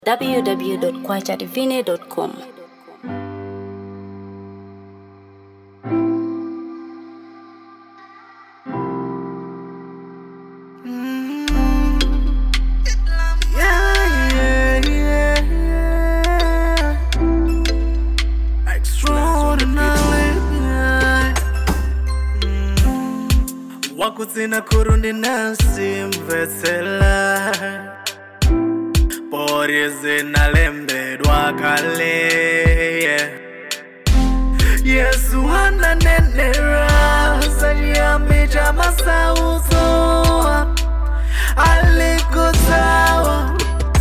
www.kwachadivine.com. Yeah, yeah, yeah. Extraordinary, yeah. Mm. wakutsina kurundi nasi mvetsela pori zinalembedwa kale yeah. yesu ananenera sachiyambi cha masauso alikusawa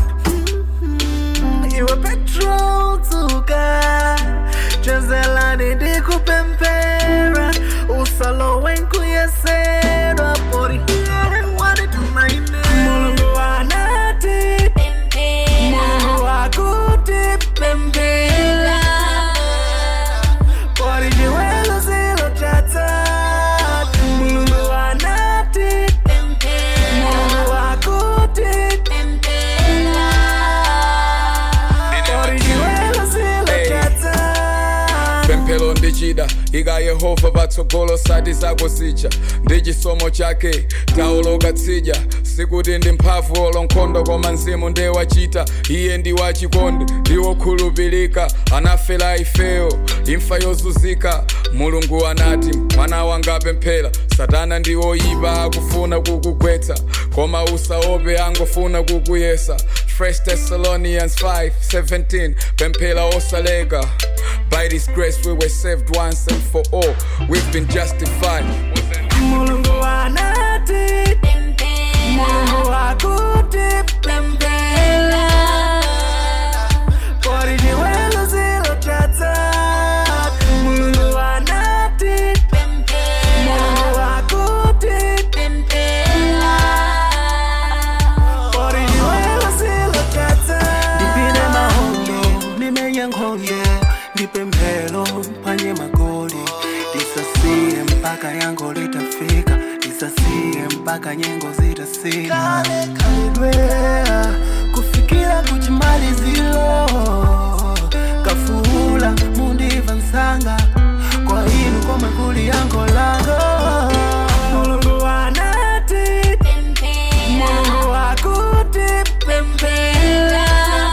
iwe petrol tuka chezelani ndikupempera usalo wenkuyesedwa pori wanitumaine mulungu wanati mungu wakutipembela pori jiwelo zilotata mulungu wanati mungu wakutipembela pori jiwelo zilotata pemphero ndichida ika yehova patsogolo sati zako zija ndi chisomo chake taoloka tsija sikuti ndi mphamvu olo nkhondo koma mzimu ndiye wachita iye ndi wachikondi ndi wokhulupirika anafera ifeyo imfa yozunzika mulungu anati mwana wanga pemphera satana ndi oyipa akufuna kukugwetsa koma usaope angofuna kukuyesa 1 Thessalonians 5 17 pemphera osaleka By this grace we were saved once and for all. We've been justified. mulungu wanati mungu wakutipembela pori jiwelo zilotata mulungu wanati mungu wakutipembela pori jiwelo zilotata ndipine mahondo nimenye nkhondo ndipemphero phwanye magoli lisasiye mpaka yango litafika lisasiye mpaka nyengo zitasila khalidwe kufikira kuchimalizilo kafuula mundiva nsanga kwa inu komwe kuli yango lango mulungu wanati mungu wakutipembela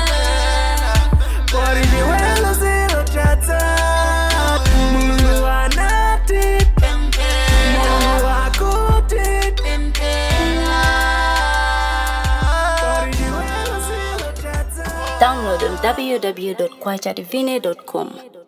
pori liwelo zilotata mulungu wanati mungu wakutipembela pori liwelo zilotata Download on www.kwachadivine.com.